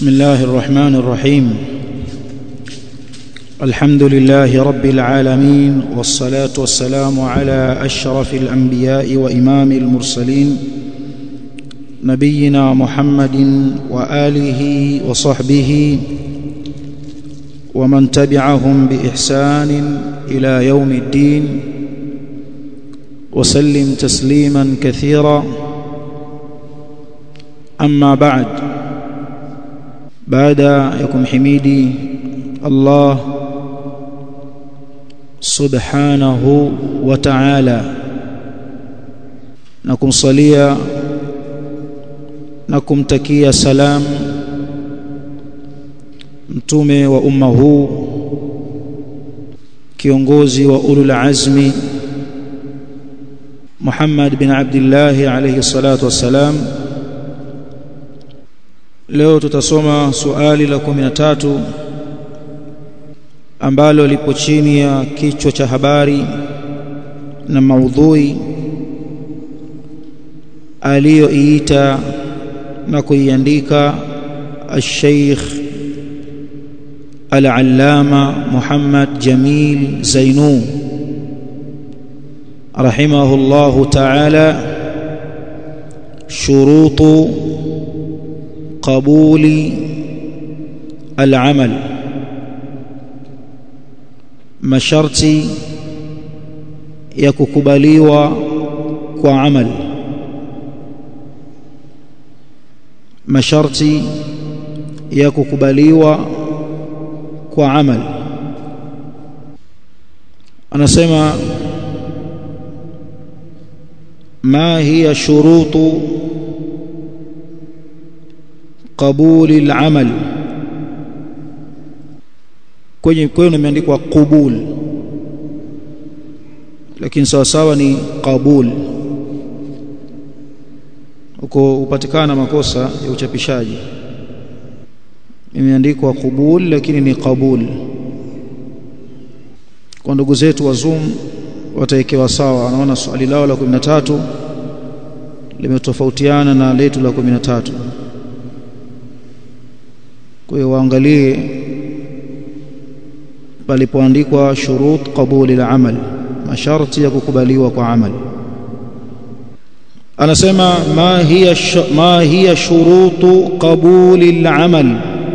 بسم الله الرحمن الرحيم الحمد لله رب العالمين والصلاة والسلام على أشرف الأنبياء وإمام المرسلين نبينا محمد وآله وصحبه ومن تبعهم بإحسان إلى يوم الدين وسلم تسليما كثيرا أما بعد baada ya kumhimidi Allah subhanahu wa ta'ala na kumsalia na kumtakia salam mtume wa umma huu kiongozi wa ulul azmi Muhammad bin Abdullah alayhi salatu wassalam leo tutasoma suali la 13 ambalo lipo chini ya kichwa cha habari na maudhui aliyoiita na kuiandika al-Sheikh al-Allama Muhammad Jamil Zainu rahimahullahu ta'ala shurutu قبول العمل masharti ya kukubaliwa kwa amal masharti ya kukubaliwa kwa amal anasema ma hiya shurutu qabuli al-amal kwenye kwenu imeandikwa qubul lakini sawa sawa ni qabul uko upatikana makosa ya uchapishaji imeandikwa qubul lakini ni qabul kwa ndugu zetu wa Zoom wataekewa sawa anaona swali lao la 13 limetofautiana na letu la 13 kwa hiyo waangalie palipoandikwa shurut qabuli al-amal masharti ya kukubaliwa kwa amal anasema ma hiya ma hiya shurutu qabuli al-amal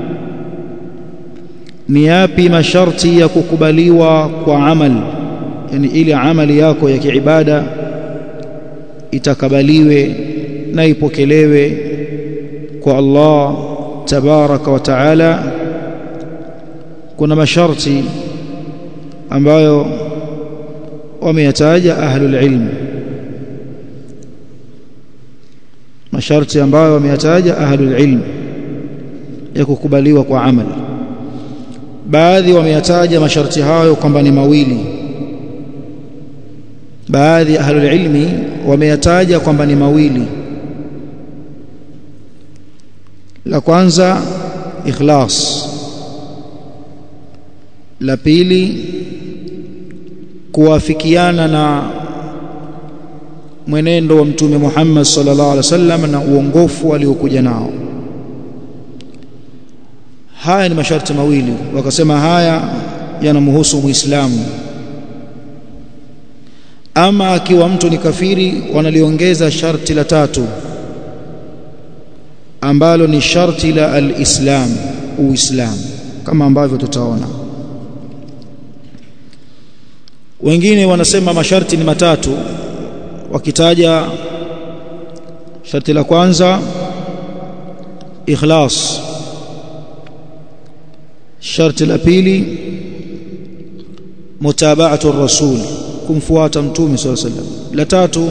ni yapi masharti ya kukubaliwa kwa amal yani ile amali yako ya kiibada itakabaliwe na ipokelewe kwa Allah tabaraka wa taala kuna masharti ambayo wameyataja ahlul ilm masharti ambayo wameyataja ahlul ilm ya kukubaliwa kwa amali baadhi wameyataja masharti hayo kwamba ni mawili baadhi ya ahlul ilmi wameyataja kwamba ni mawili la kwanza ikhlas la pili kuwafikiana na mwenendo wa mtume Muhammad sallallahu alaihi wasallam na uongofu aliokuja nao haya ni masharti mawili wakasema haya yanamhusu muislamu ama akiwa mtu ni kafiri wanaliongeza sharti la tatu ambalo ni sharti la al-islam uislamu kama ambavyo tutaona wengine wanasema masharti ni matatu wakitaja sharti la kwanza ikhlas sharti la pili mutaba'atu rasul kumfuata mtume sallallahu alaihi wasallam la tatu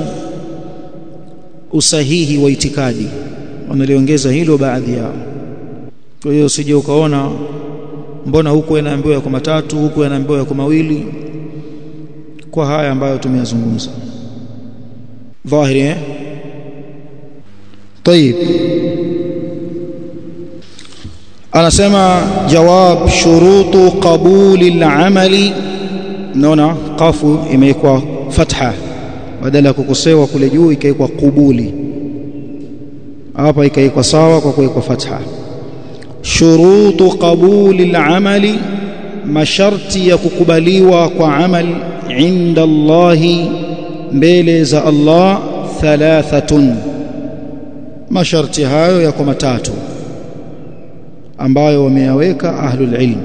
usahihi wa itikadi wanaliongeza hilo baadhi yao kwa hiyo usije ukaona mbona huku inaambiwa yako matatu huku inaambiwa yako mawili kwa haya ambayo tumeyazungumza dhahiri eh طيب anasema jawab shurutu qabuli al-amali naona qafu imewekwa fatha badala ya kukosewa kule juu ikawekwa qubuli hapa ikaikwa sawa kwa kuwekwa fatha shurutu qabuli al-amali masharti ya kukubaliwa kwa amal inda Allahi mbele za Allah thalathatun masharti hayo yako matatu ambayo wameyaweka ahlul ilm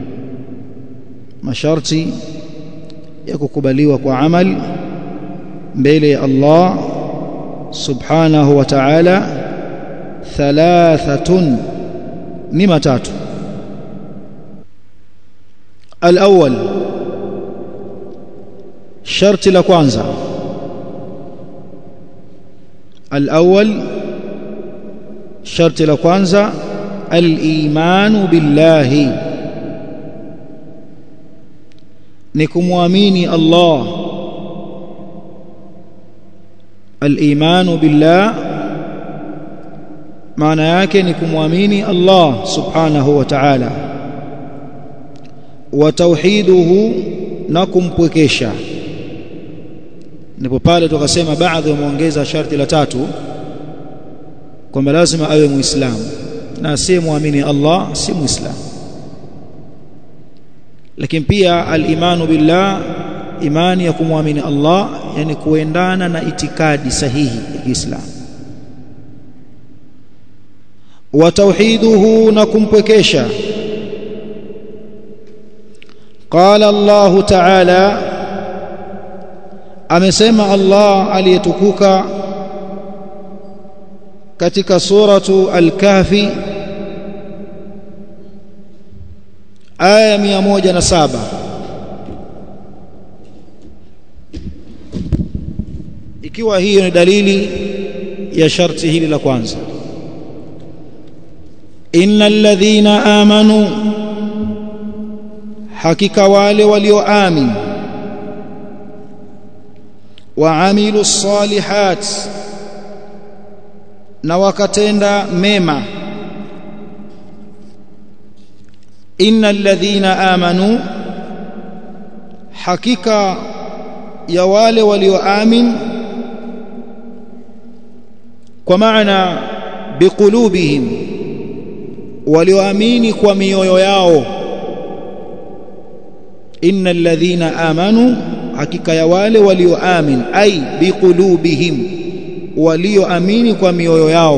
masharti ya kukubaliwa kwa amal mbele ya Allah subhanahu wa ta'ala thalathatun ni matatu الأول شرط la kwanza الأول شرط la kwanza الإيمان بالله ni kumwamini Allah al-imanu billah maana yake ni kumwamini Allah subhanahu wa ta'ala wa tauhiduhu na kumpwekesha ndipo pale tukasema baadhi wameongeza sharti la tatu kwamba lazima awe muislamu na asiyemwamini Allah si muislamu lakini pia al-imanu billah imani ya kumwamini Allah yani kuendana na itikadi sahihi ya Kiislamu wa tauhiduhu na kumpwekesha qala Allah ta'ala amesema Allah aliyetukuka katika suratu al-kahfi aya 107 ikiwa hiyo ni dalili ya sharti hili la kwanza innal ladhina amanu hakika wale walioamini waamilu salihat na wakatenda mema innal ladhina amanu hakika ya wale walioamini kwa maana biqulubihim walioamini kwa mioyo yao innal ladhina amanu hakika ya wale walioamini ai biqulubihim walioamini kwa mioyo yao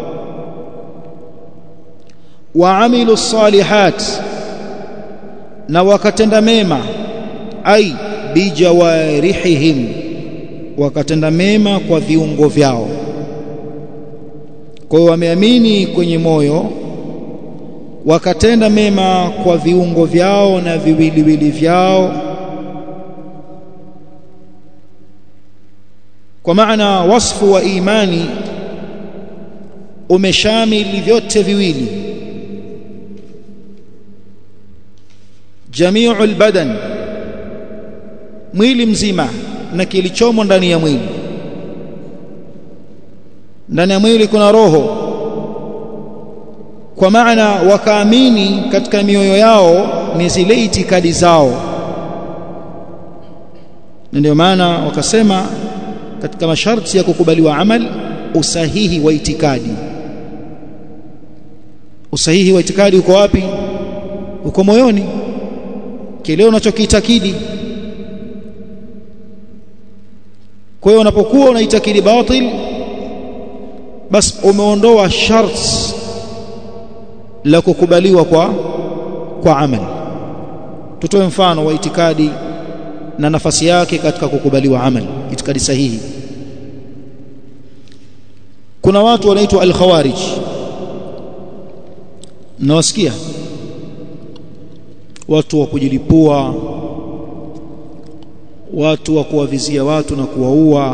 waamilu salihat na wakatenda mema ai bijawarihihim wakatenda mema kwa viungo vyao kwa hiyo wameamini kwenye moyo wakatenda mema kwa viungo vyao na viwiliwili vyao kwa maana wasfu wa imani umeshamili vyote viwili jami'ul badan mwili mzima na kilichomo ndani ya mwili ndani ya mwili kuna roho kwa maana wakaamini katika mioyo yao ni zile itikadi zao ndio maana wakasema katika masharti ya kukubaliwa amal usahihi wa itikadi usahihi wa itikadi uko wapi uko moyoni kile unachokiitakidi kwa hiyo unapokuwa unaitakidi batil bas umeondoa sharti la kukubaliwa kwa kwa amal tutoe mfano wa itikadi na nafasi yake katika kukubaliwa amal itikadi sahihi kuna watu wanaitwa al-khawarij nawasikia watu wa kujilipua watu wa kuwavizia watu na kuwaua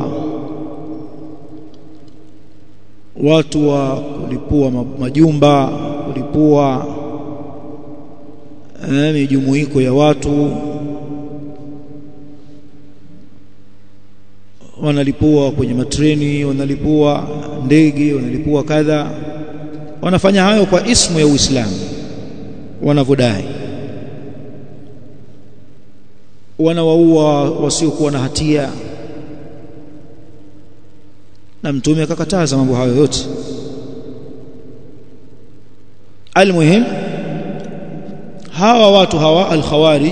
watu wa kulipua majumba kulipua eh, mijumuiko ya watu wanalipua kwenye matreni wanalipua ndege wanalipua kadha wanafanya hayo kwa ismu ya Uislamu wanavodai wanawaua wasiokuwa na hatia na mtume akakataza mambo hayo yote almuhim hawa watu hawa al-khawarij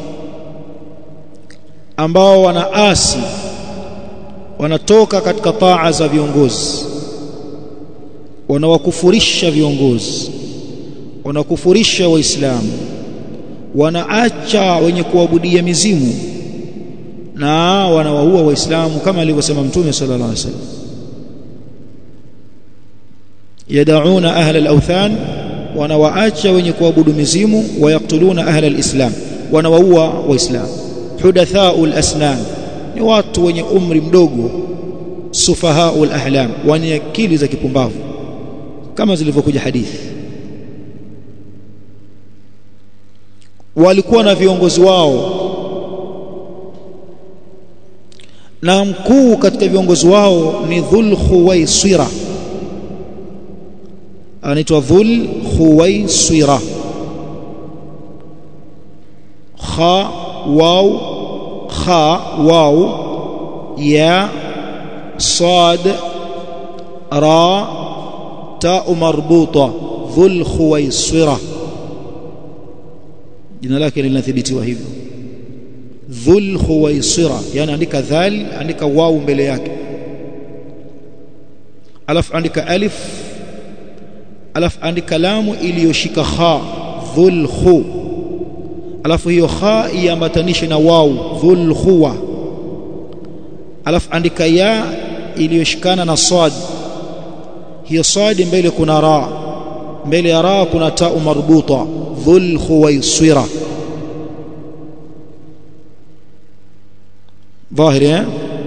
ambao wanaasi wanatoka katika taa za viongozi wanawakufurisha viongozi wanakufurisha waislamu wanaacha wenye kuabudia mizimu na wanawaua waislamu kama alivyosema mtume sallallahu alaihi wasallam yad'una ahla al-awthan wanawaacha wenye kuabudu mizimu wayaktuluna ahla al-islam wanawaua waislamu hudathaul asnan ni watu wenye umri mdogo sufahaul ahlam wenye akili za kipumbavu kama zilivyokuja hadithi walikuwa na viongozi wao na mkuu katika viongozi wao ni Dhul Khuwaisira anaitwa Dhul Khuwaisira kha waw kha waw ya sad ra ta marbuta Dhul Khuwaisira jina lake linathibitiwa hivyo dhul khuwaisira yani andika dhal andika waw mbele yake alafu andika alif alafu andika lamu iliyoshika kha dhul khu alafu hiyo kha iambatanishe na waw dhul khuwa alafu andika ya iliyoshikana na sad hiyo sad mbele kuna ra mbele ya ra kuna ta marbuta dhul khuwaisira dhahiri eh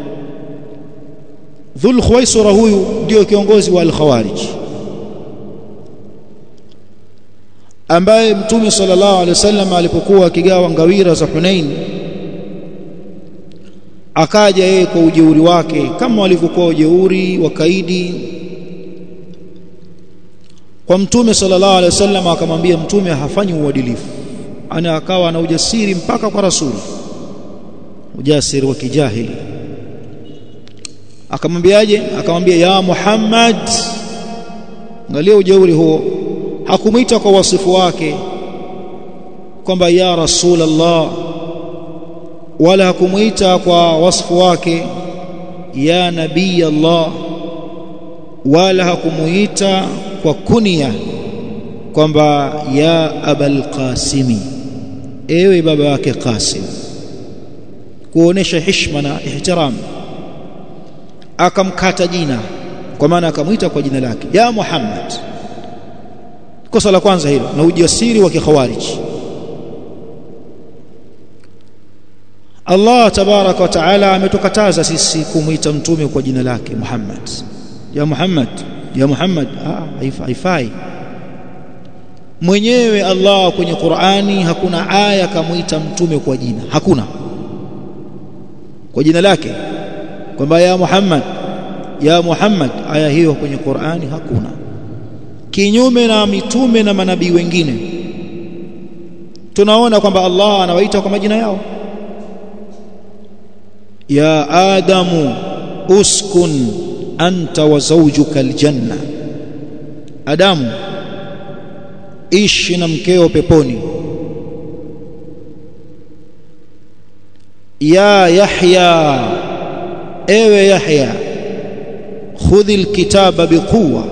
dhul khuwaisira huyu ndio kiongozi wa al-khawarij ambaye mtume sallallahu alaihi wasallam alipokuwa akigawa ngawira za Hunain akaja yeye kwa ujeuri wake kama walivyokuwa ujeuri wakaidi kwa mtume sallallahu alaihi wasallam akamwambia mtume hafanyi uadilifu ana akawa na ujasiri mpaka kwa rasuli ujasiri wa kijahili akamwambiaje akamwambia ya Muhammad angalia ujeuri huo hakumuita kwa wasifu wake kwamba ya rasulullah wala hakumuita kwa wasifu wake ya nabii Allah wala hakumuita kwa kunia kwamba ya abal qasimi ewe baba wake qasim kuonesha heshima na ihtiram akamkata jina kwa maana akamwita kwa jina lake ya Muhammad kosa la kwanza hilo na ujasiri wa kikhawarij Allah tabaraka wa taala ametukataza sisi kumwita mtume kwa jina lake Muhammad ya Muhammad ya Muhammad ah haifai mwenyewe Allah kwenye Qur'ani hakuna aya kamuita mtume kwa jina hakuna kwa jina lake kwamba ya Muhammad ya Muhammad aya hiyo kwenye Qur'ani hakuna kinyume na mitume na manabii wengine tunaona kwamba Allah anawaita kwa majina yao ya adamu uskun anta wa zawjuka aljanna adamu ishi na mkeo peponi ya yahya ewe yahya khudhi alkitaba biquwa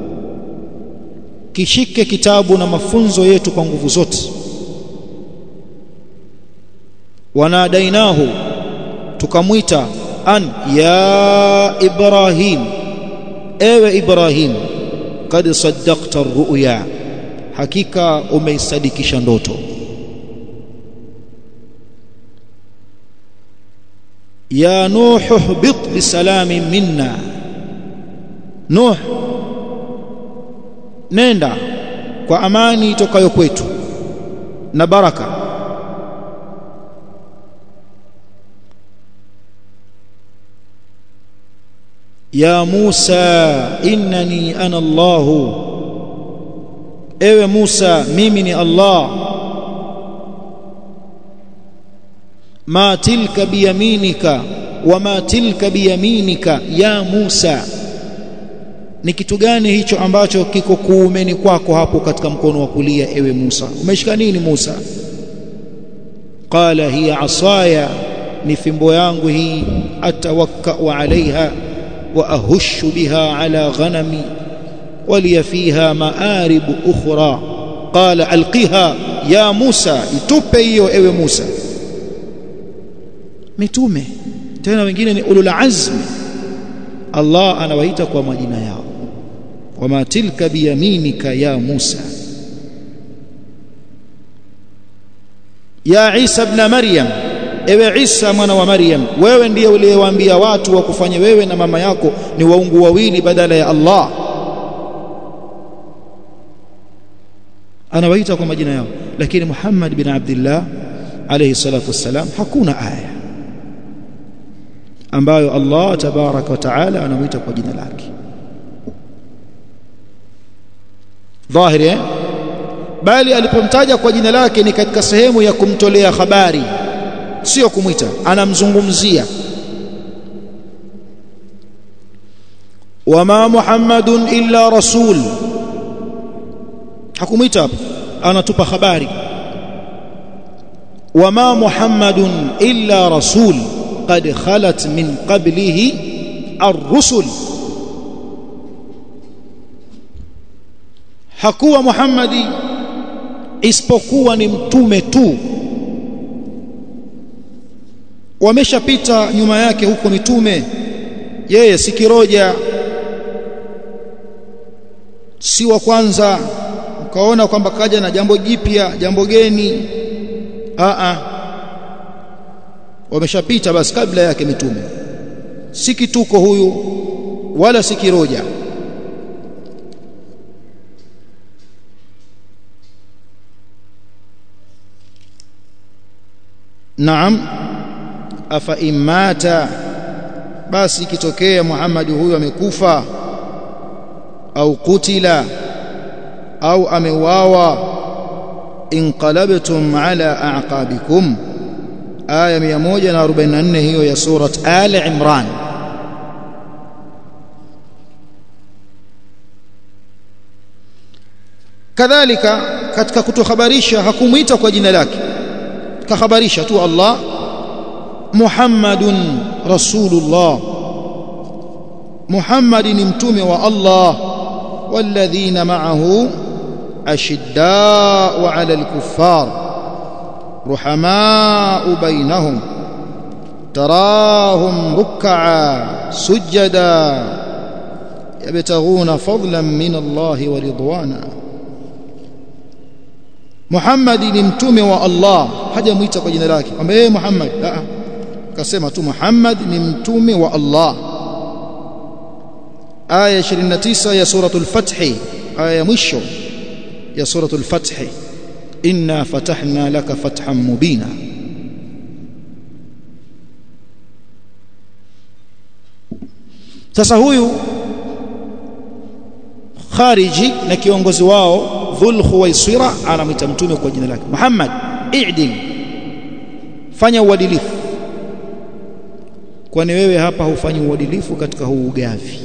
kishike kitabu na mafunzo yetu kwa nguvu zote wanadainahu tukamwita an ya ibrahim ewe ibrahim kad saddaqta ar-ru'ya hakika umeisadikisha ndoto ya nuh ihbit bisalami minna nuh nenda kwa amani itokayo kwetu na baraka ya Musa innani ana Allah ewe Musa mimi ni Allah ma tilka biyaminika wama tilka biyaminika ya Musa ni kitu gani hicho ambacho kiko kuumeni kwako hapo katika mkono wa kulia ewe Musa umeshika nini Musa qala hiya asaya ni fimbo yangu hii atawakkau alaiha wa ahushu biha ala ghanami waliya fiha maaribu ukhra qala alqiha ya Musa itupe hiyo ewe Musa mitume tena wengine ni ulul azmi Allah anawaita kwa majina yao wama tilka biyaminika ya Musa ya Isa ibn Maryam ewe Isa mwana wa Maryam wewe ndiye uliyewaambia watu wakufanye wewe na mama yako ni waungu wawili badala ya Allah anawaita kwa majina yao lakini Muhammad bin Abdullah alayhi salatu wassalam hakuna aya ambayo Allah tabaraka wa taala anamuita kwa jina lake dhahiri eh? bali alipomtaja kwa jina lake ni katika sehemu ya kumtolea habari sio kumwita anamzungumzia wama muhammadun illa rasul hakumwita hapo anatupa habari wama muhammadun illa rasul qad khalat min qablihi ar-rusul hakuwa muhammadi isipokuwa ni mtume tu wameshapita nyuma yake huko mitume yeye si kiroja si wa kwanza ukaona kwamba kaja na jambo jipya jambo geni a a wameshapita basi kabla yake mitume si kituko huyu wala si kiroja Naam afa imata basi ikitokea Muhammad huyu amekufa au kutila au ameuawa inqalabtum ala a'qabikum aya 144 hiyo ya surat ali imran kadhalika katika kutuhabarisha hakumuita kwa jina lake kahabarisha tu Allah Muhammadun Rasulullah Muhammad ni mtume wa Allah walladhina ma'ahu ashidda'u 'ala al-kuffar ruhama'u bainahum tarahum ruk'a sujada yabtaghuna fadlan min Allah wa ridwana Muhammad ni mtume wa Allah hajamuita kwa jina lake kwamba yeye Muhammad a akasema tu Muhammad ni mtume wa Allah aya 29 ya suratul fath aya ya mwisho ya suratul fath inna fatahna laka fathan mubina sasa huyu khariji na kiongozi wao dhul khuwaisira anamwita mtume kwa jina lake Muhammad i'dil fanya uadilifu kwani wewe hapa hufanyi uadilifu katika huu ugavi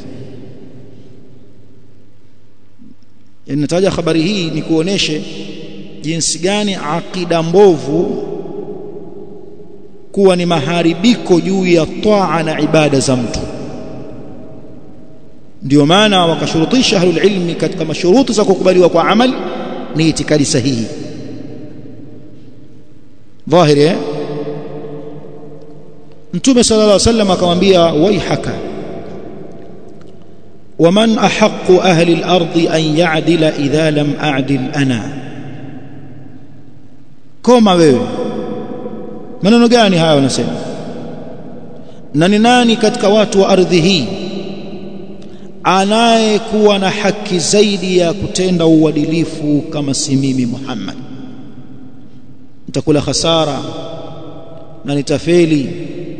nataja habari hii ni kuoneshe jinsi gani akida mbovu kuwa ni maharibiko juu ya taa na ibada za mtu ndio maana wakashurutisha ahlul ilmi katika mashuruti za kukubaliwa kwa amali ni itikadi sahihi dhahiri eh mtume sallallahu alaihi wasallam akamwambia waihaka waman ahaqqu ahli al-ardi an ya'dila idha lam a'dil ana koma wewe maneno gani haya wanasema na ni nani katika watu wa ardhi hii anayekuwa na haki zaidi ya kutenda uadilifu kama si mimi Muhammad nitakula hasara na nitafeli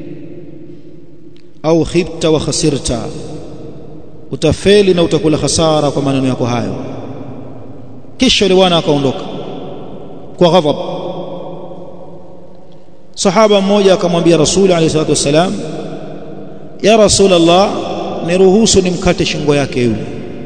au khibta wa khasirta utafeli na utakula hasara kwa maneno yako hayo kisha yule bwana akaondoka kwa ghadhab sahaba mmoja akamwambia rasuli alayhi salatu wasalam ya rasul allah niruhusu nimkate shingo yake yule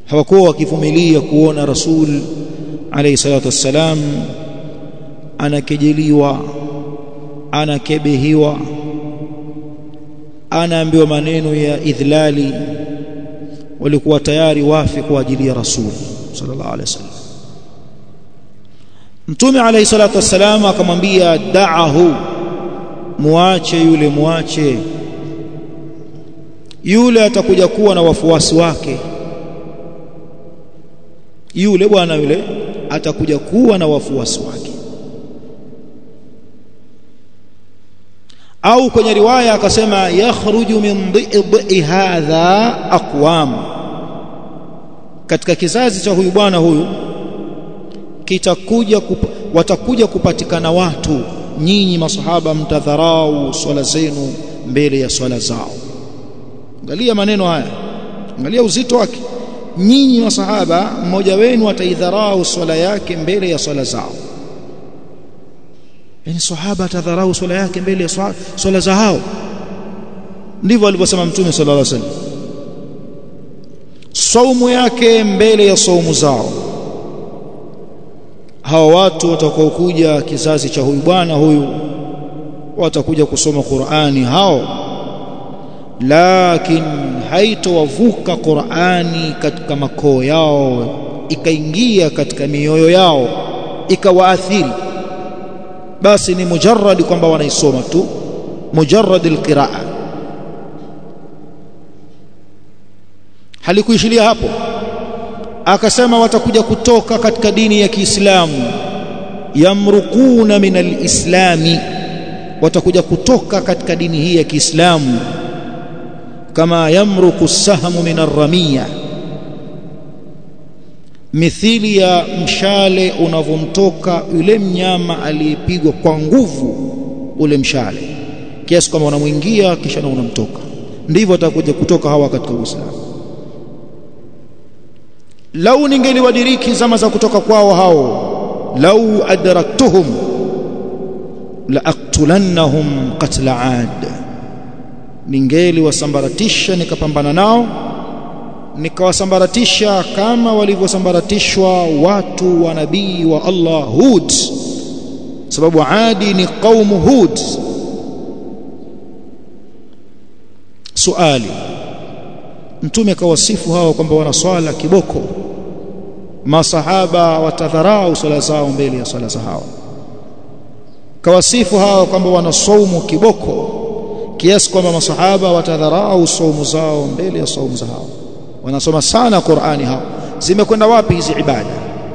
hawakuwa wakivumilia kuona rasul alayhi salatu wassalam anakejeliwa anakebehiwa anaambiwa maneno ya idhlali walikuwa tayari wafi kwa ajili ya rasul sallallahu alaihi wasallam mtume alayhi salatu wassalam akamwambia da'ahu muache yule muache yule atakuja kuwa na wafuasi wake yule bwana yule atakuja kuwa na wafuasi wake au kwenye riwaya akasema yakhruju min dhidhi hadha aqwam katika kizazi cha huyu bwana huyu kitakuja kup, watakuja kupatikana watu nyinyi masahaba mtadharau swala zenu mbele ya swala zao angalia maneno haya angalia uzito wake nyinyi masahaba mmoja wenu ataidharau swala yake mbele ya swala zao yani sahaba atadharau swala yake mbele ya swala, swala za hao ndivyo alivyosema mtume sallallahu alaihi wasallam saumu yake mbele ya saumu zao hawa watu watakaokuja kizazi cha huyu bwana huyu watakuja kusoma Qur'ani hao lakin haitowavuka Qur'ani katika makoo yao ikaingia katika mioyo yao ikawaathiri basi ni mujarrad kwamba wanaisoma tu mujarrad alqiraa halikuishilia hapo akasema watakuja kutoka katika dini ya Kiislamu yamrukuna min alislami watakuja kutoka katika dini hii ya Kiislamu kama yamruku sahmu min arramiya mithili ya mshale unavomtoka yule mnyama aliyepigwa kwa nguvu ule mshale kiasi kwamba unamwingia kisha na unamtoka ndivyo watakuja kutoka hawa katika Uislamu lau ningeliwadiriki zama za kutoka kwao hao lau adraktuhum la aqtulannahum qatla ad ningeli wasambaratisha nikapambana nao nikawasambaratisha kama walivyosambaratishwa watu wa nabii wa Allah Hud sababu Adi ni qaumu Hud suali mtume kawasifu hao kwamba wanaswala kiboko masahaba watadharau swala zao mbele ya swala za hao kawasifu hao kwamba wanasaumu kiboko kiasi kwamba masahaba watadharau saumu zao mbele ya saumu za hao wanasoma sana Qur'ani hao zimekwenda wapi hizi ibada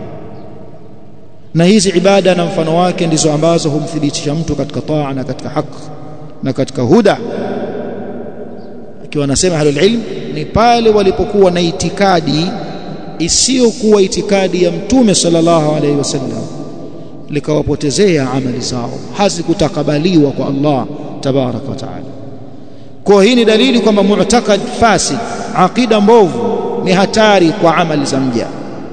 na hizi ibada na mfano wake ndizo ambazo humthibitisha mtu katika taa na katika haki na katika huda akiwa anasema ahlul ilm ni pale walipokuwa na itikadi isiyokuwa itikadi ya mtume sallallahu alaihi wasallam likawapotezea amali zao hazikutakabaliwa kwa Allah tabaraka wa taala kwa hii ni dalili kwamba mu'takad fasid aqida mbovu ni hatari kwa amali za mja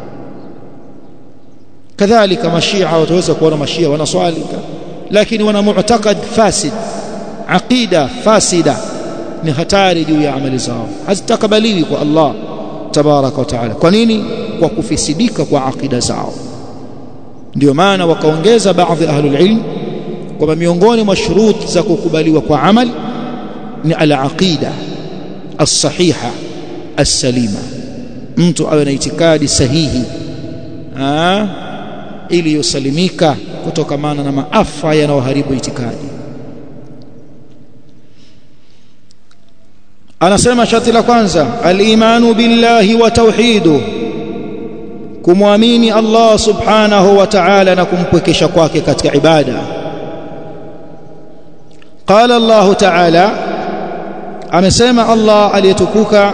kadhalika mashia wataweza kuona mashia wanaswali lakini wana mu'takad fasid aqida fasida ni hatari juu ya amali zao hazitakabaliwi kwa Allah tabaraka wa taala kwa nini kwa kufisidika kwa aqida zao ndio maana wakaongeza baadhi ahlul ilm kwamba miongoni mwa shurut za kukubaliwa kwa amal ni al-aqida as-sahiha as-salima mtu awe na itikadi sahihi ah ili yusalimika kutokamana na maafa yanayoharibu itikadi anasema sharti la kwanza al-imanu billahi wa tauhidu kumwamini Allah subhanahu wa ta'ala na kumpwekesha kwake katika ibada qala Allah ta'ala amesema Allah aliyetukuka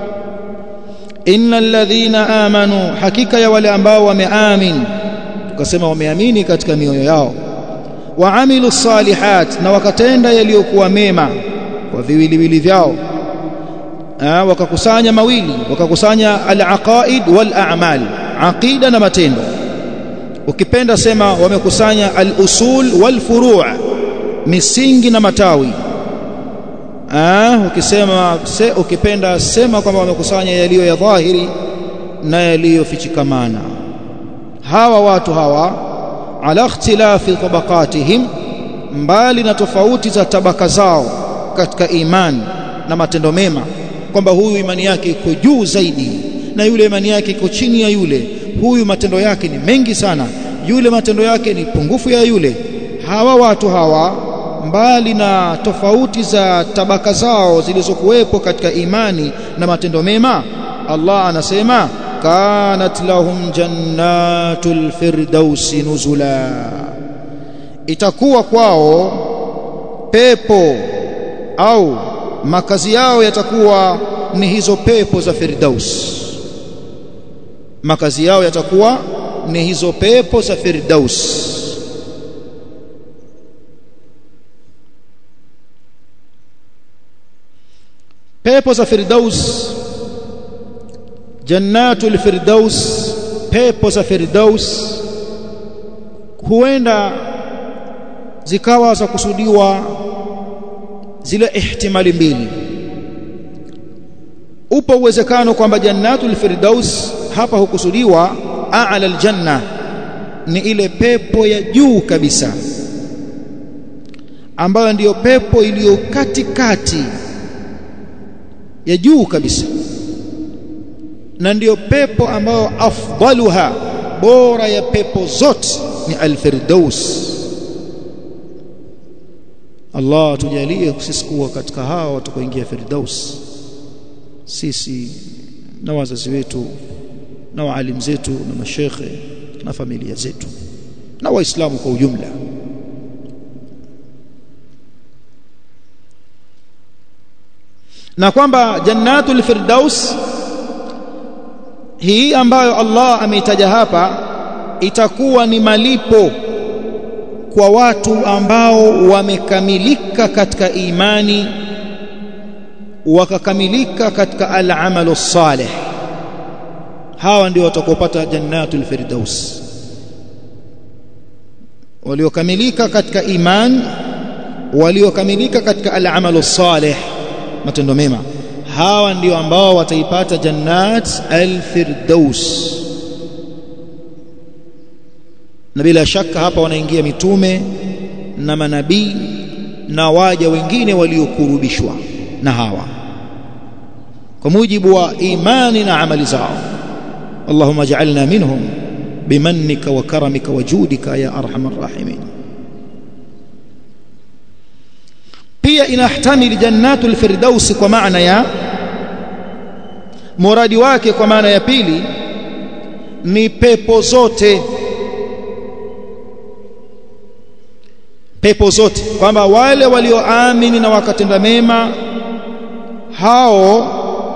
innal ladhina amanu hakika ya wale ambao wameamini tukasema wameamini katika mioyo yao waamilu salihat na wakatenda yaliyokuwa mema kwa viwiliwili vyao Aa, wakakusanya mawili wakakusanya al-aqaid wal a'mal aqida na matendo ukipenda sema wamekusanya al-usul wal furu' misingi na matawi Aa, ukisema se, ukipenda sema kwamba wamekusanya yaliyo ya dhahiri na yaliyofichikamana hawa watu hawa ala ikhtilafi tabaqatihim mbali na tofauti za tabaka zao katika imani na matendo mema kwamba huyu imani yake iko juu zaidi na yule imani yake iko chini ya yule huyu matendo yake ni mengi sana yule matendo yake ni pungufu ya yule hawa watu hawa mbali na tofauti za tabaka zao zilizokuwepo katika imani na matendo mema Allah anasema kanat lahum jannatul firdausi nuzula itakuwa kwao pepo au makazi yao yatakuwa ni hizo pepo za firdaus makazi yao yatakuwa ni hizo pepo za firdaus pepo za firdaus jannatul firdaus pepo za firdaus huenda zikawa za kusudiwa zile ihtimali mbili upo uwezekano kwamba jannatul firdaus hapa hukusudiwa a'la aljanna ni ile pepo ya juu kabisa ambayo ndiyo pepo iliyo katikati ya juu kabisa na ndiyo pepo ambayo afdaluha bora ya pepo zote ni alfirdaus Allah tujalie sisi kuwa katika hao watakaoingia firdaus sisi na wazazi wetu na waalimu zetu na mashekhe na familia zetu na waislamu kwa ujumla na kwamba jannatul firdaus hii ambayo Allah ameitaja hapa itakuwa ni malipo kwa watu ambao wamekamilika katika imani wakakamilika katika al-amalu salih hawa ndio watakopata jannatul firdaus waliokamilika katika iman waliokamilika katika al-amalu salih matendo mema hawa ndio ambao wataipata jannat al-firdaus na bila shaka hapa wanaingia mitume na manabii na waja wengine waliokurubishwa na hawa kwa mujibu wa imani na amali zao اللهم اجعلنا منهم بمنك وكرمك وجودك يا ارحم الراحمين pia inahtamili jannatul firdaus kwa maana ya muradi wake kwa maana ya pili ni pepo zote pepo zote kwamba wale walioamini na wakatenda mema hao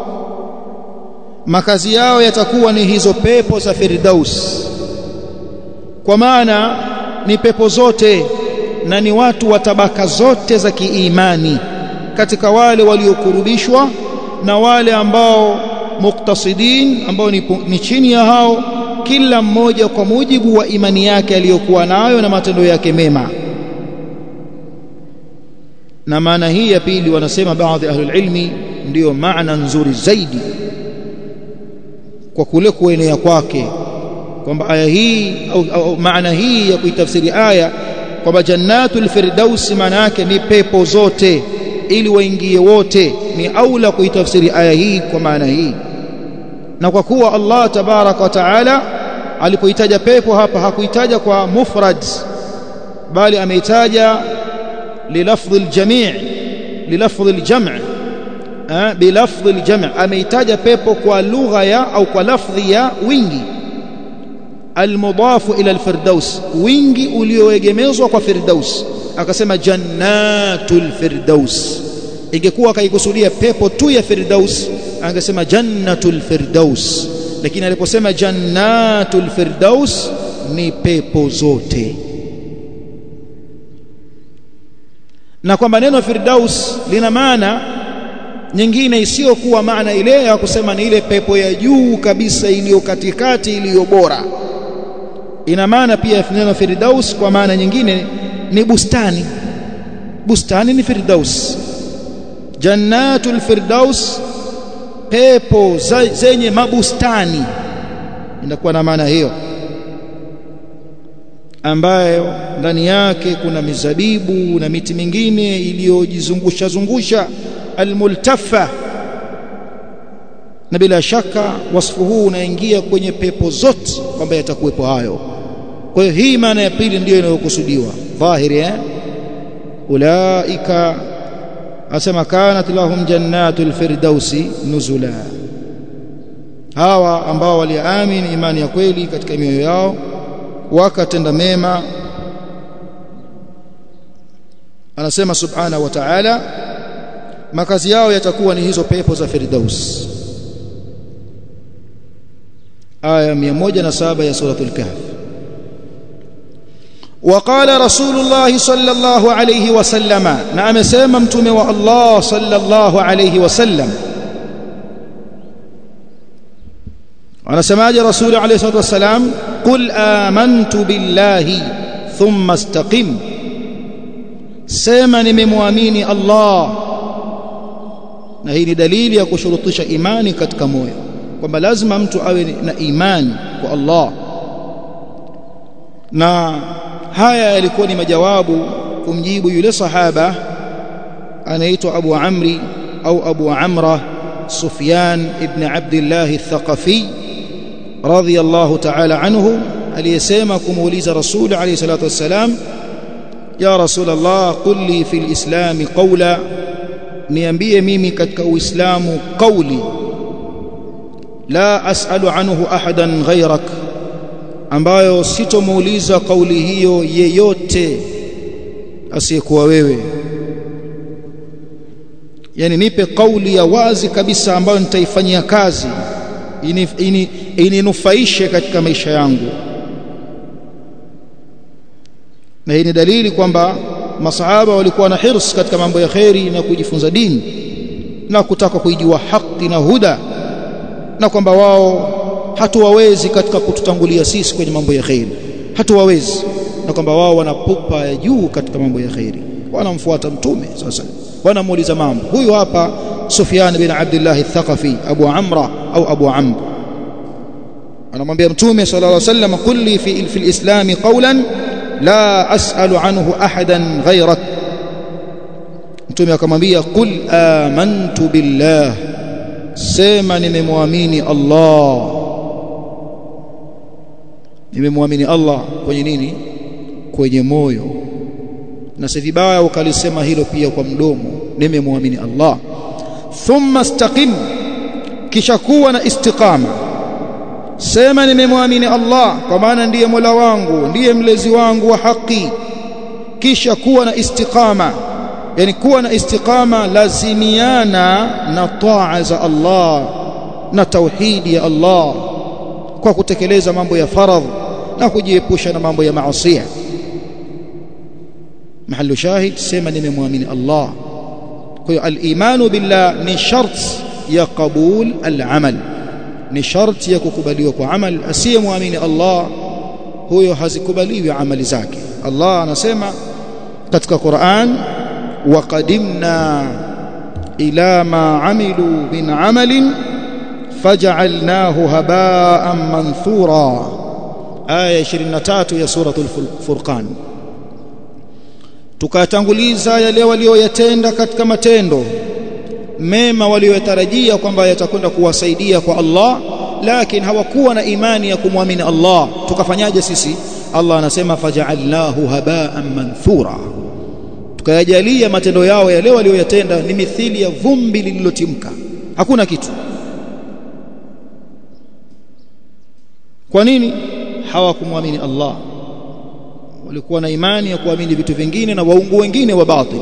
makazi yao yatakuwa ni hizo pepo za firdaus kwa maana ni pepo zote na ni watu wa tabaka zote za kiimani katika wale waliokurubishwa na wale ambao muktasidin ambao ni, ni chini ya hao kila mmoja kwa mujibu wa imani yake aliyokuwa nayo na matendo yake mema na maana hii ya pili wanasema baadhi ahlul ilmi ndiyo maana nzuri zaidi kwa kule kuenea kwake kwamba aya hii au, au maana hii ya kuitafsiri aya kwamba jannatul firdaus maana yake ni pepo zote ili waingie wote ni aula kuitafsiri aya hii kwa maana hii na kwa kuwa Allah tabaraka wa taala alipoitaja pepo hapa hakuitaja kwa mufrad bali ameitaja lilafdhi aljami' lilafdhi aljam' bilafdhi aljam' ameitaja pepo kwa lugha ya au kwa lafdhi ya wingi almudafu ila alfirdaus wingi ulioegemezwa kwa firdaus akasema jannatul firdaus ingekuwa kaikusudia pepo tu ya firdaus angesema jannatul firdaus lakini aliposema jannatul firdaus ni pepo zote na kwamba neno firdaus lina maana nyingine isiyokuwa maana ile ya kusema ni ile pepo ya juu kabisa iliyo katikati iliyo bora ina maana pia neno firdaus kwa maana nyingine ni bustani bustani ni firdaus jannatul firdaus pepo zenye mabustani inakuwa na maana hiyo ambayo ndani yake kuna mizabibu na miti mingine iliyojizungusha zungusha almultafa na bila shaka wasfu huu unaingia kwenye pepo zote kwamba yatakuwepo hayo kwa hiyo hii maana ya pili ndiyo inayokusudiwa dhahiri eh ulaika asema kanat lahum jannatul firdausi nuzula hawa ambao waliamini imani ya kweli katika mioyo yao wakatenda mema anasema subhana wa ta'ala makazi yao yatakuwa ni hizo pepo za firdaus aya 107 ya suratul kahf وقال رسول الله صلى الله عليه وسلم نعم سيما متومه الله صلى الله عليه وسلم anasemaje rasuli alayhi salatu wasalam qul amantu billahi thumma istaqim sema nimemwamini Allah na hii ni dalili ya kushurutisha imani katika moyo kwamba lazima mtu awe na imani kwa Allah na haya yalikuwa ni majawabu kumjibu yule sahaba anaitwa Abu Amri au Abu Amra Sufyan ibn Abdullah al-Thaqafi radhiyallahu ta'ala anhu aliyesema kumuuliza Rasul alayhi salatu wassalam ya Rasul Allah qul li fil islam qawla niambie mimi katika uislamu qawli la as'alu anhu ahadan ghayrak ambayo sitomuuliza kauli hiyo yeyote asiyekuwa wewe yani nipe kauli ya wazi kabisa ambayo nitaifanyia kazi ininufaishe ini, ini katika maisha yangu na hii ni dalili kwamba masahaba walikuwa na hirs katika mambo ya kheri na kujifunza dini na kutaka kuijua haki na huda na kwamba wao hatuwawezi katika kututangulia sisi kwenye mambo ya kheri hatuwawezi na kwamba wao wanapupa ya juu katika mambo ya kheri wanamfuata mtume sasa wanamuuliza mambo huyu hapa Sufyan bin Abdullah al-Thaqafi Abu Amra au Abu Amr anamwambia mtume sallallahu alayhi wasallam kulli fi fi al-islam qawlan la as'alu anhu ahadan ghayrak mtume akamwambia qul amantu billah sema nimemwamini Allah nimemwamini Allah kwenye nini kwenye moyo na si vibaya ukalisema hilo pia kwa mdomo nimemwamini Allah thumma istaqim kisha kuwa na istiqama sema nimemwamini Allah kwa maana ndiye Mola wangu ndiye mlezi wangu wa haki kisha kuwa na istiqama yani kuwa na istiqama lazimiana na taa za Allah na tauhidi ya Allah kwa kutekeleza mambo ya faradh na kujiepusha na mambo ya maasi mahallu shahid sema nimemwamini Allah kwa hiyo al-imanu billah ni shart ya qabul al-amal ni sharti ya kukubaliwa kwa amal asiyemwamini Allah huyo hazikubaliwi amali zake Allah anasema katika Qur'an waqadimna ila ma amilu min amalin faj'alnahu haba'an manthura aya 23 ya suratul furqan tukatanguliza yale walioyatenda katika matendo mema walioyatarajia kwamba yatakwenda kuwasaidia kwa Allah lakini hawakuwa na imani ya kumwamini Allah tukafanyaje sisi Allah anasema faja'alnahu haba'an manthura tukayajalia matendo yao yale walioyatenda ni mithili ya vumbi lililotimka hakuna kitu kwa nini hawakumwamini Allah walikuwa na imani ya kuamini vitu vingine na waungu wengine wa batil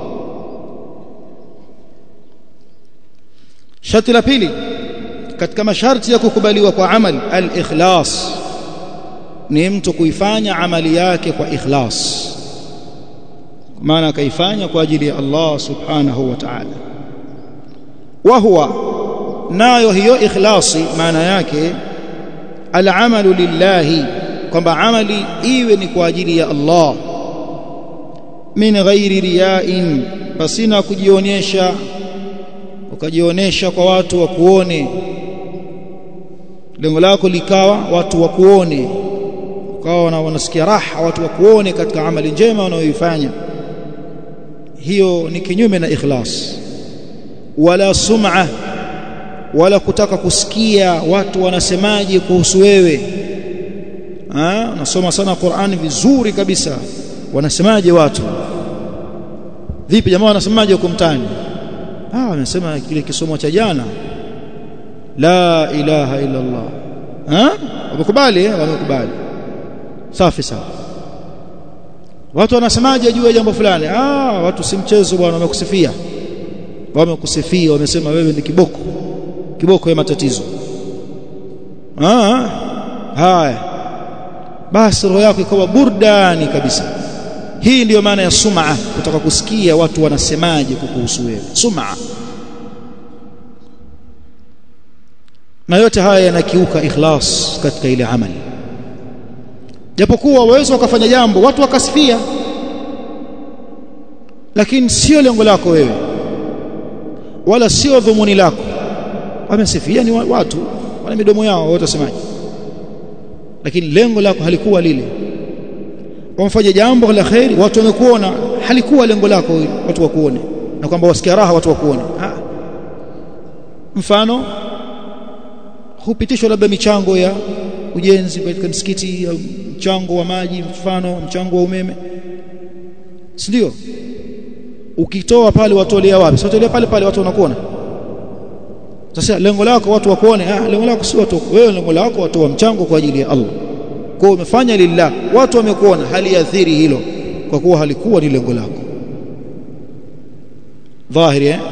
sharti la pili katika masharti ya kukubaliwa kwa amali al-ikhlas ni mtu kuifanya amali yake kwa ikhlas maana akaifanya kwa ajili ya Allah subhanahu wa ta'ala wa huwa nayo hiyo ikhlasi maana yake al-amalu lillahi kwamba amali iwe ni kwa ajili ya Allah min ghairi riya'in pasina kujionyesha ukajionyesha kwa watu wakuone lengo lako likawa watu wakuone ukawa wanasikia raha watu wakuone katika amali njema unayoifanya hiyo ni kinyume na ikhlas wala sum'a wala kutaka kusikia watu wanasemaje kuhusu wewe ah unasoma sana Qur'an vizuri kabisa wanasemaje watu vipi jamaa wanasemaje huko mtaani ah wamesema kile kisomo cha jana la ilaha illa Allah ah wamekubali wamekubali safi sawa watu wanasemaje juu ya jambo fulani ah watu si mchezo bwana wamekusifia wamekusifia wamesema wewe ni kiboko kiboko ya matatizo ah haya basi roho yako ikawa burdani kabisa hii ndiyo maana ya sum'a kutaka kusikia watu wanasemaje kukuhusu wewe sum'a na yote haya yanakiuka ikhlas katika ile amali japokuwa waweza wakafanya jambo watu wakasifia lakini sio lengo lako wewe wala sio dhumuni lako wamesifia ni watu wana midomo yao wote wasemaje lakini lengo lako halikuwa lile wamfanya jambo la khairi watu wamekuona halikuwa lengo lako watu wakuone na kwamba wasikia raha watu wakuone ha. mfano hupitishwa labda michango ya ujenzi katika msikiti au mchango wa maji mfano mchango wa umeme si ndio ukitoa pale watolea wapi sio tolea pale pale watu wanakuona sasa lengo lako watu wakuone ah lengo lako si watu wewe lengo lako watoa mchango kwa ajili ya Allah kwa umefanya lillah watu wamekuona haliathiri hilo kwa kuwa halikuwa ni lengo lako dhahiri eh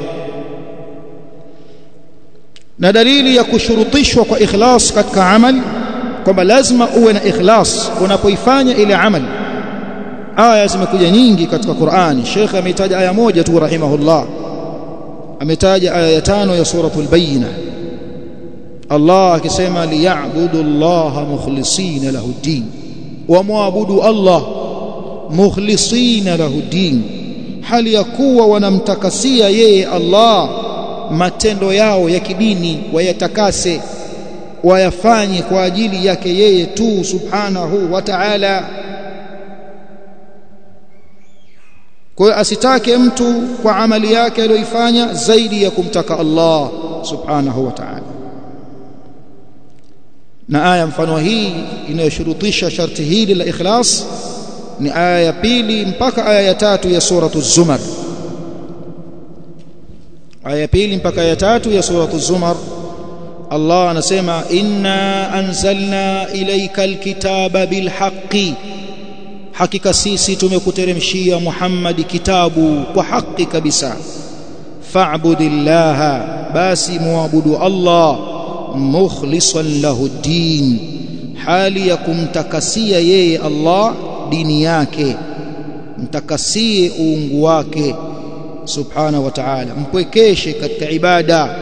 na dalili ya kushurutishwa kwa ikhlas katika amali kwamba lazima uwe na ikhlas unapoifanya ile amali aya zimekuja nyingi katika Qur'ani Sheikh ameitaja aya moja tu rahimahullah ametaja aya ya tano ya suratul bayina Allah akisema liya'budu Allah mukhlisina lahu din wa muabudu Allah mukhlisina lahu din hali ya kuwa wanamtakasia yeye Allah matendo yao ya kidini wayatakase wayafanye kwa ajili yake yeye tu subhanahu wa ta'ala kwa hiyo asitake mtu kwa amali yake aliyoifanya zaidi ya kumtaka Allah subhanahu wa ta'ala na aya mfano hii inayoshurutisha sharti hili la ikhlas ni aya ya pili mpaka aya ya tatu ya suratu zumar aya ya pili mpaka ya tatu ya suratu zumar Allah anasema inna anzalna ilayka alkitaba bilhaqqi hakika sisi tumekuteremshia Muhammad kitabu kwa haki kabisa fa'budillaha basi muabudu Allah mukhlishan lahu din hali ya kumtakasia yeye Allah dini yake mtakasie uungu wake subhanahu wa ta'ala mpwekeshe katika ibada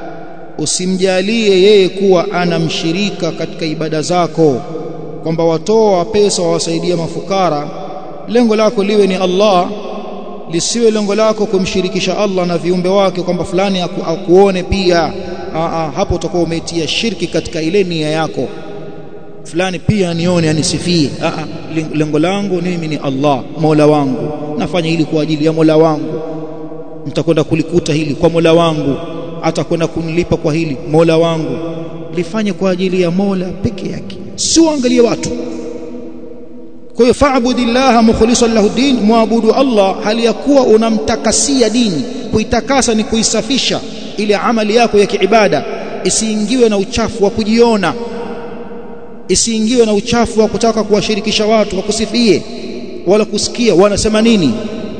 usimjalie yeye kuwa ana mshirika katika ibada zako kwamba watoa pesa wawasaidia mafukara lengo lako liwe ni Allah lisiwe lengo lako kumshirikisha Allah na viumbe wake kwamba fulani aku, akuone pia aa, hapo utakuwa umetia shirki katika ile nia yako fulani pia nione anisifie aa, lengo langu mimi ni Allah Mola wangu nafanya hili kwa ajili ya Mola wangu mtakwenda kulikuta hili kwa Mola wangu atakwenda kunilipa kwa hili Mola wangu lifanye kwa ajili ya Mola peke yake si uangalie watu kwa hiyo fa'budillaha mukhlishan lahu din muabudu Allah hali ya kuwa unamtakasia dini kuitakasa ni kuisafisha ile amali yako ya kiibada isiingiwe na uchafu wa kujiona isiingiwe na uchafu wa kutaka kuwashirikisha watu wakusifie wala kusikia wanasema nini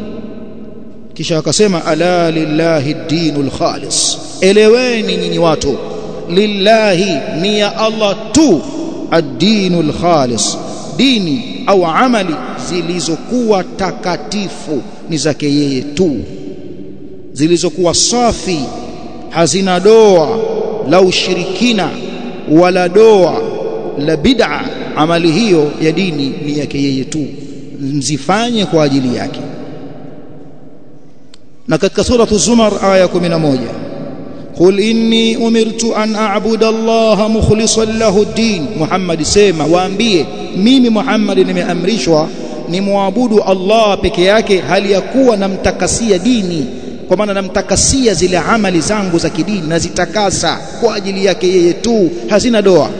kisha akasema ala lillahi dinul khalis eleweni nyinyi watu lillahi ni ya Allah tu ad-dinul khalis dini au amali zilizokuwa takatifu ni zake yeye tu zilizokuwa safi hazina doa la ushirikina wala doa la bid'a amali hiyo ya dini ni yake yeye tu mzifanye kwa ajili yake na katika suratu zumar aya 11 qul inni umirtu an a'budu Allah mukhlishan lahu ad-din Muhammad sema waambie mimi Muhammad nimeamrishwa nimwabudu Allah peke yake hali ya kuwa namtakasia dini kwa maana namtakasia zile amali zangu za kidini nazitakasa kwa ajili yake yeye tu hazina doa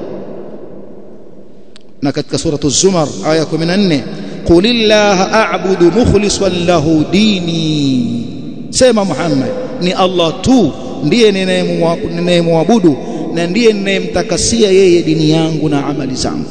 na katika suratu zumar aya 14 qulillaha a'budu mukhlishan lahu dini sema Muhammad ni Allah tu ndiye ninayemwabudu na ndiye ninayemtakasia yeye dini yangu na amali zangu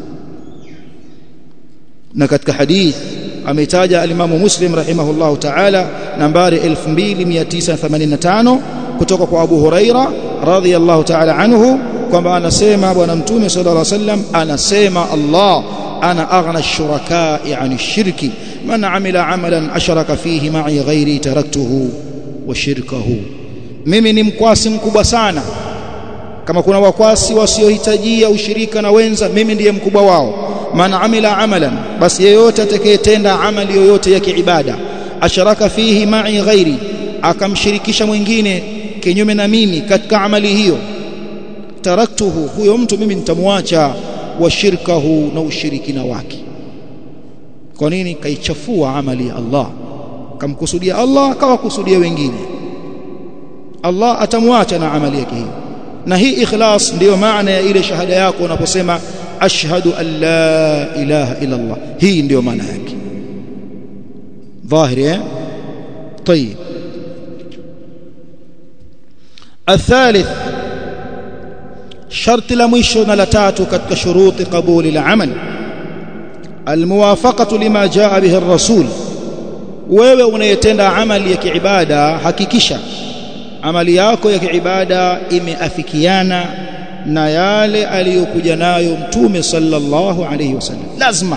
na katika hadith ametaja alimamu Muslim rahimahullahu ta'ala nambari 2985 kutoka kwa Abu Huraira radhiyallahu ta'ala anhu kwamba anasema bwana mtume sallallahu alaihi wasallam anasema Allah ana aghna ash-shuraka'i 'ani ash-shirki man 'amila 'amalan asharaka fihi ma'i ghairi taraktuhu wa shirkahu mimi ni mkwasi mkubwa sana kama kuna wakwasi wasiohitajia ushirika na wenza mimi ndiye mkubwa wao man amila amalan basi yeyote atakayetenda amali yoyote ya kiibada asharaka fihi ma'i ghairi akamshirikisha mwingine kinyume na mimi katika amali hiyo taraktuhu huyo mtu mimi nitamwacha wa shirkahu na ushirikina wake kwa nini kaichafua amali ya Allah kamkusudia Allah akawakusudia wengine Allah atamwacha na amali yake hiyo na hii ikhlas ndiyo maana ya ile shahada yako unaposema ashhadu an la ilaha illa Allah hii ndiyo maana yake dhahiri eh طيب الثالث شرط la mwisho na la tatu katika shuruti qabuli la amal almuwafaqatu lima jaa bihi ar-rasul wewe unayetenda amali ya kiibada hakikisha amali yako ya kiibada imeafikiana na yale aliyokuja nayo mtume sallallahu alayhi wasallam lazima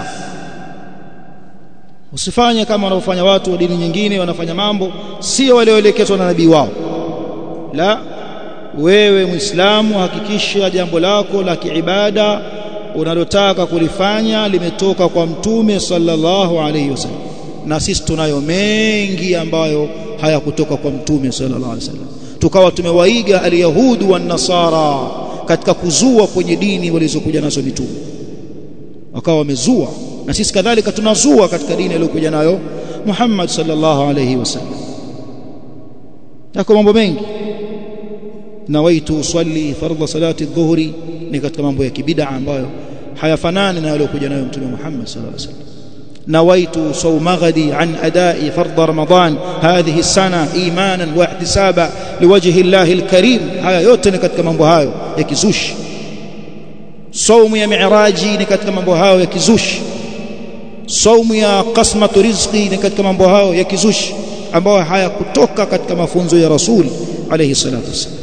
usifanye kama wanavyofanya watu wa dini nyingine wanafanya mambo sio walioelekezwa na nabii wao la wewe muislamu hakikisha jambo lako la kiibada unalotaka kulifanya limetoka kwa mtume sallallahu alayhi wasallam na sisi tunayo mengi ambayo hayakutoka kwa mtume sallallahu alayhi wasallam tukawa tumewaiga alyahudu wan nasara katika kuzua kwenye dini walizokuja nazo mitume wakawa wamezua na sisi kadhalika tunazua katika dini aliyokuja nayo Muhammad sallallahu alayhi wasallam yako mambo mengi nawaitu usalli fardha salati dhuhri ni katika mambo ya kibida ambayo hayafanani na aliyokuja nayo mtume Muhammad sallallahu alayhi wasallam نويت صوم غدي عن أداء فرض رمضان هذه السنة إيمانا واحتسابا لوجه الله الكريم هيا yote ni katika mambo hayo ya kizushi saumu ya mi'raji ni katika mambo hayo ya kizushi saumu ya qasmatu rizqi ni katika mambo hayo ya kizushi ambayo hayakutoka katika mafunzo ya rasul alayhi salatu wasallam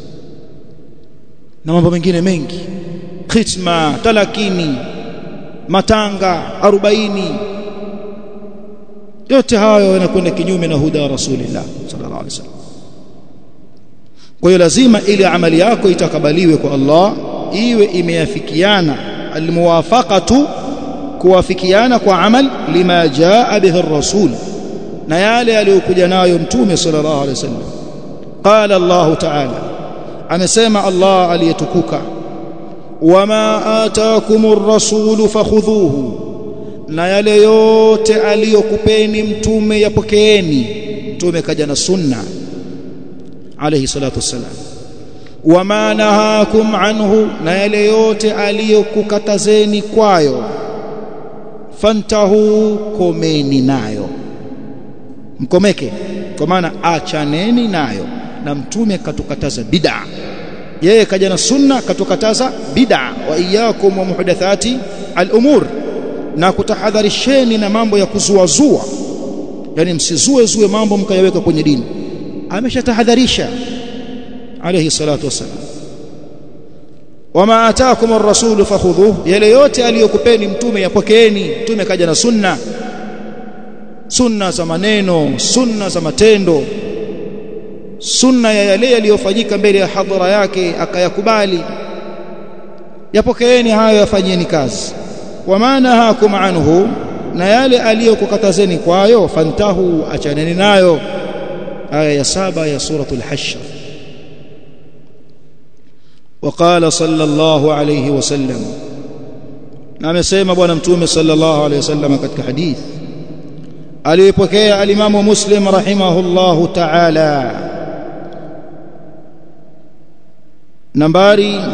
na mambo mengine mengi khitma talakini matanga 40 yote hayo yanakwenda kinyume na huda rasulillah sallallahu alaihi wasallam kwa hiyo lazima ili amali yako itakabaliwe kwa Allah iwe imeafikiana almuwafaqatu kuwafikiana kwa amal lima jaa bihi ar-rasul na yale aliyokuja nayo mtume sallallahu alaihi wasallam qala Allah ta'ala amesema Allah aliyetukuka wama ataakumur rasulu fakhudhuhu na yale yote aliyokupeni mtume yapokeeni mtume kaja na sunna alayhi salatu wassalam wama nahakum anhu na yale yote aliyokukatazeni kwayo fantahu komeni nayo mkomeke kwa maana achaneni nayo na mtume katukataza bid'a yeye kaja na sunna katukataza bid'a wa iyyakum wa muhdathati al-umur na kutahadharisheni na mambo ya kuzuazua yani msizue zue mambo mkayaweka kwenye dini ameshatahadharisha alayhi salatu wasalam wama ataakum ar-rasul fakhudhuhu yale yote aliyokupeni mtume yapokeeni mtume kaja na sunna sunna za maneno sunna za matendo sunna ya yale yaliyofanyika mbele ya hadhara yake akayakubali yapokeeni hayo yafanyeni kazi wama hakum anhu na yale aliyokukatazeni kwayo fantahu achaneni nayo aya ya saba ya suratul hashr وقال صلى الله عليه وسلم na amesema bwana mtume sallallahu alaihi wasallam katika hadith aliyopokea alimamu muslim rahimahullahu ta'ala nambari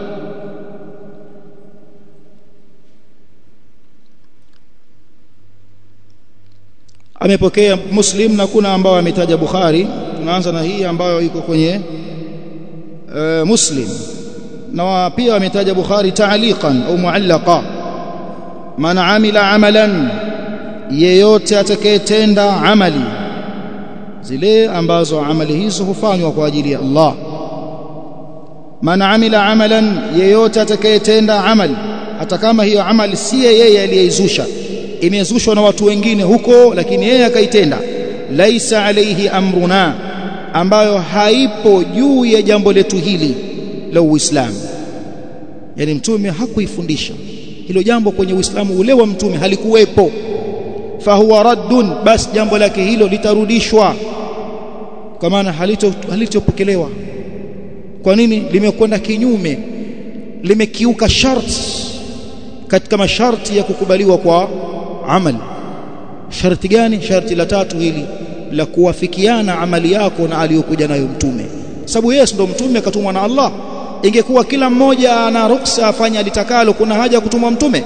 amepokea muslim na kuna ambao ametaja bukhari tunaanza na hii ambayo iko kwenye uh, muslim na pia ametaja bukhari ta'liqan au muallaqa man amila amalan yeyote atakayetenda amali zile ambazo amali hizo hufanywa kwa ajili ya Allah man amila amalan yeyote atakayetenda amali hata kama hiyo amali si yeye aliyeizusha imezushwa na watu wengine huko lakini yeye akaitenda laisa alaihi amruna ambayo haipo juu ya jambo letu hili la Uislamu yani mtume hakuifundisha hilo jambo kwenye Uislamu ule wa mtume halikuwepo fahuwa raddun basi jambo lake hilo litarudishwa kwa maana halito halitopokelewa kwa nini limekwenda kinyume limekiuka sharti katika masharti ya kukubaliwa kwa amali sharti gani sharti la tatu hili la kuwafikiana amali yako na aliyokuja nayo mtume sababu yeye ndo mtume akatumwa na Allah ingekuwa kila mmoja ana ruksa afanye alitakalo kuna haja ya kutumwa mtume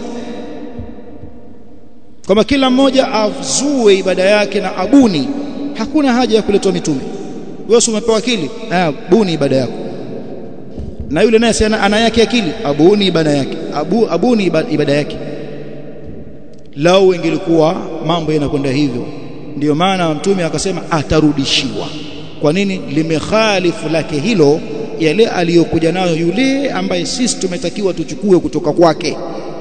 kwamba kila mmoja azue ibada yake na abuni hakuna haja ya kuletwa mitume wewe umepewa akili ah buni ibada yako na yule naye ana, ana yake akili abuni ibada yake abu abuni ibada yake lao ingelikuwa mambo yanakwenda hivyo ndiyo maana mtume akasema atarudishiwa kwa nini limekhalifu lake hilo yale aliyokuja nayo yule ambaye sisi tumetakiwa tuchukue kutoka kwake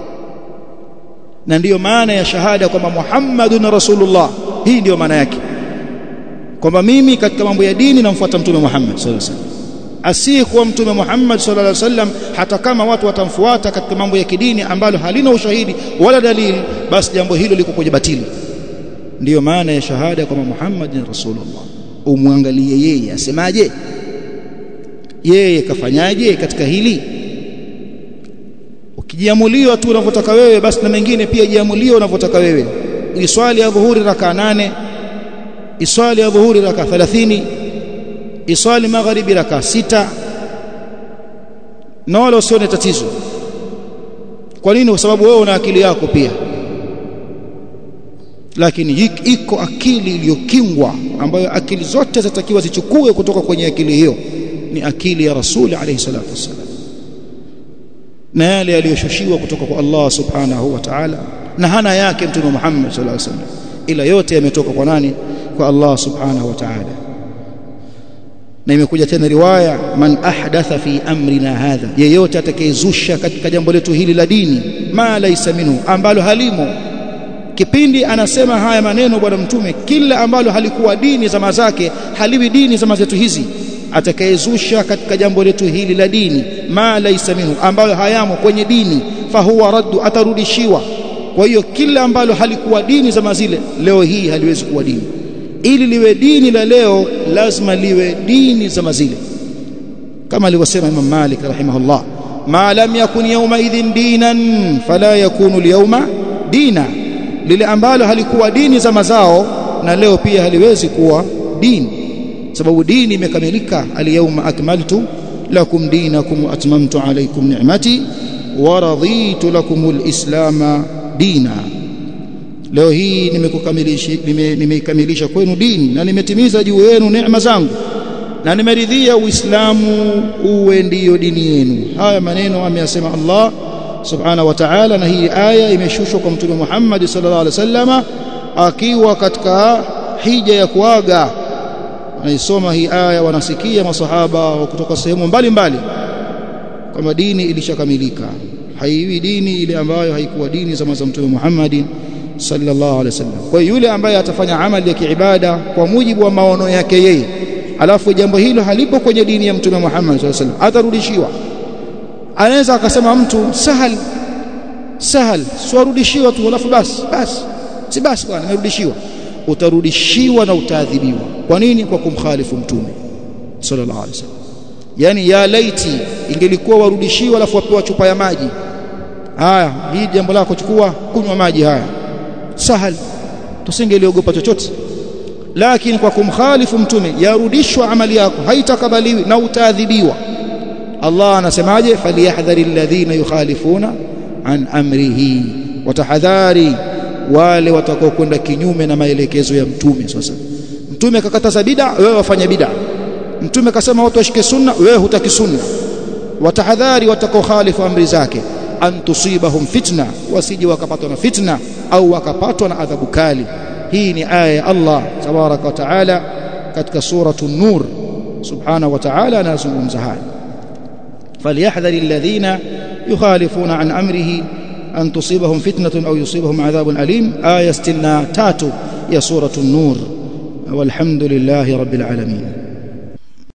na ndiyo maana ya shahada kwamba Muhammadun Rasulullah hii ndiyo maana yake kwamba mimi katika mambo ya dini namfuata mtume Muhammad sallallahu alaihi wasallam asiyekuwa mtume Muhammad sallallahu alaihi wasallam hata kama watu watamfuata katika mambo ya kidini ambalo halina ushahidi wala dalili basi jambo hilo liko kwenye batili ndiyo maana ya shahada kwamba Muhammad ni Rasulullah umwangalie yeye asemaje yeye kafanyaje katika hili ukijiamuliwa tu unavyotaka wewe basi na mengine pia jiamulie unavyotaka wewe iswali ya dhuhuri raka nane iswali ya dhuhuri raka 30 iswali magharibi raka sita na wala usione tatizo kwa nini kwa sababu wewe una akili yako pia lakini iko akili iliyokingwa ambayo akili zote zitakiwa zichukue kutoka kwenye akili hiyo ni akili ya rasuli alayhi salatu wasallam na yale yaliyoshushiwa kutoka kwa Allah subhanahu wa ta'ala na hana yake mtume Muhammad sallallahu alaihi wasallam ila yote yametoka kwa nani kwa Allah subhanahu wa ta'ala na imekuja tena riwaya man ahdatha fi amrina hadha yeyote atakayezusha katika jambo letu hili la dini ma laysa minhu ambalo halimo kipindi anasema haya maneno bwana mtume kila ambalo halikuwa dini zama zake haliwi dini zama zetu hizi atakayezusha katika jambo letu hili la dini ma laysa minhu ambayo hayamo kwenye dini fahuwa raddu atarudishiwa kwa hiyo kila ambalo halikuwa dini zama zile leo hii haliwezi kuwa dini ili liwe dini la leo lazima liwe dini zama zile kama alivyosema Imam Malik rahimahullah ma lam yakun yawma idhin dinan fala yakunu al dina lile ambalo halikuwa dini zama zao na leo pia haliwezi kuwa dini sababu dini imekamilika alyawma akmaltu lakum dinakum wa atmamtu alaykum ni'mati wa raditu lakum alislama dina leo hii nimekukamilisha nimeikamilisha nime kwenu dini na nimetimiza juu yenu neema zangu na nimeridhia uislamu uwe ndiyo dini yenu haya maneno ameyasema Allah subhanahu wa ta'ala na hii aya imeshushwa kwa mtume Muhammad sallallahu alaihi wasallama akiwa katika hija ya kuaga wanaisoma hii aya wanasikia masahaba kutoka sehemu mbalimbali kwamba dini ilishakamilika haiwi dini ile ambayo haikuwa dini zama za mtume Muhammad sallallahu alaihi wasallam kwa yule ambaye atafanya amali ya kiibada kwa mujibu wa maono yake yeye alafu jambo hilo halipo kwenye dini ya mtume Muhammad sallallahu alaihi wasallam atarudishiwa anaweza akasema mtu sahal sahal siwarudishiwa tu alafu basi basi si basi bwana nimerudishiwa utarudishiwa na utaadhibiwa kwa nini kwa kumkhalifu mtume sallallahu alaihi wasallam yani ya laiti ingelikuwa warudishiwa alafu wapewa chupa ya maji haya hii jambo lako chukua kunywa maji haya sahal tusingeliogopa chochote lakini kwa kumkhalifu mtume yarudishwa amali yako haitakabaliwi na utaadhibiwa Allah anasemaje falyahdhari alladhina yukhalifuna an amrihi watahadhari wale watakao kwenda kinyume na maelekezo ya mtume sasa mtume akakataza bid'a wewe wafanya bid'a mtume akasema watu washike sunna wewe hutaki sunna watahadhari watakao khalifu amri zake an tusibahum fitna wasije wakapatwa na fitna au wakapatwa na adhabu kali hii ni aya ya Allah tabaraka wa taala katika suratu nur subhanahu wa taala anazungumza haya فليحذر الذين يخالفون عن أمره أن تصيبهم فتنة أو يصيبهم عذاب أليم آية 63 يا سورة النور والحمد لله رب العالمين